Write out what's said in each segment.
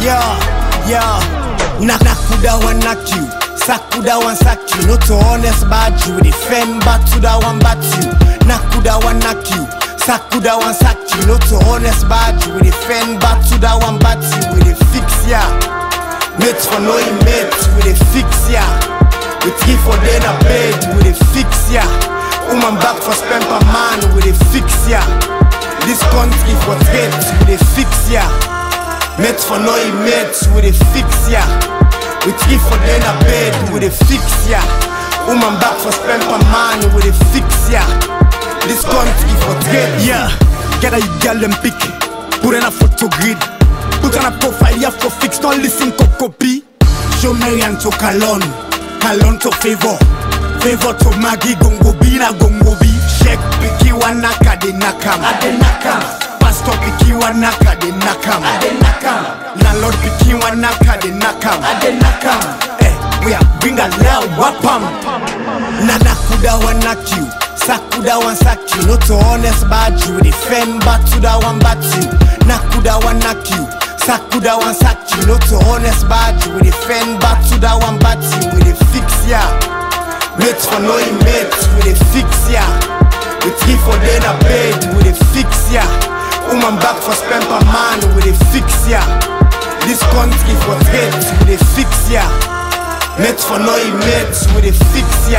yeah, yeah. Nak nakuda one knock you, sakuda one sack you. Not to honest bad you, we defend back to that one bat you. Nakuda one knock you, sakuda one sack you. Not to honest bad you, we defend back to that one bat you. We dey fix ya, mates for no mates, we dey fix ya. We three for day na bed, we dey fix ya. Woman back for spend per man, we dey fix ya. This country for trade, we dey fix ya. Mates for no mates, we dey fix ya. We three for day na bed, we dey fix ya. Woman back for spend per man, we dey fix ya. This country for trade, Yeah, get a girl them pick. Put in a photo grid. Put on a profile, you have to fix, don't listen to copy. Show Marian to Kalon, Kalon to favor, favor to Maggie Gongo B na Gongo B. Sheikh Piki wanaka de nakam, ade nakam. Pastor Piki wanaka de nakam, ade nakam. Landlord Piki wanaka de nakam, ade nakam. Eh, we are bring a loud wapam. Na nakuda one knock you, sakuda one sack you. Not to honest bad you, we defend back to that one bat you. Nakuda one knock you. Sakuda one sack you, not to honest bad you. We defend back to that one bat you. We dey fix ya. Mates for no mates, we dey fix ya. We three for day na bed, we dey fix ya. Woman back for spend per man, we dey fix ya. This country for trade, we dey fix ya. Mates for no mates, we dey fix ya.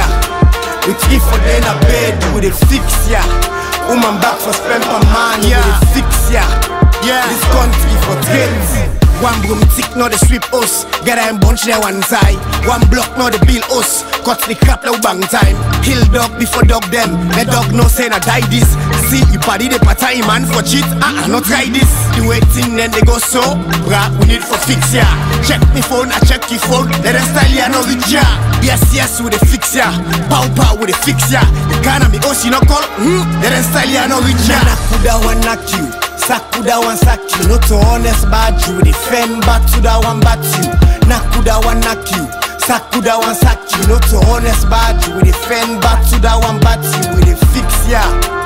We three for day na bed, we dey fix ya. Woman back for spend per man, we dey fix ya. Yeah. This country for trade. One broom tick, now they sweep us. Get a bunch there one side. One block, now they build us. Cut the crap now bang time. Kill dog before dog them. The dog no say na die this. See, you party the party man for cheat. Ah, uh, not try this. The way thing then they go so. Rap we need for fix ya. Check me phone, I check your phone. Let them style ya, no reach ya. Yes, yes, we the fix ya. Pow pow, we the fix ya. You can't me, oh, she no call. Hmm, let them style ya, no reach ya. Nakuda one knock you. Sakuda one sack you, not to honest bad you. We defend back to that one bat you. Nakuda one knock you. Sakuda one sack you, not to honest bad you. We defend back to that one bat you. We dey fix ya.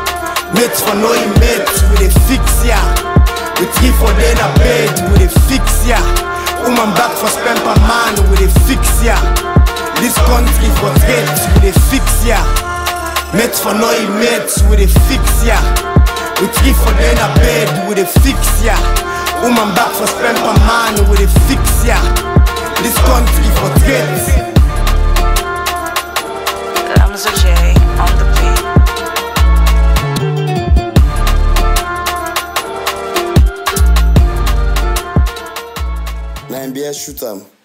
Mates for no mates, we dey fix ya. We three for day na bed, we dey fix ya. Woman back for spend per man, we dey fix ya. This country for trade, we dey fix ya. Mates for no mates, we dey fix ya. We three for day na bed, we dey fix ya. Woman back for spend per man, we dey fix ya. This country for trade. Lamzo J on the beat. Na NBA shoot am.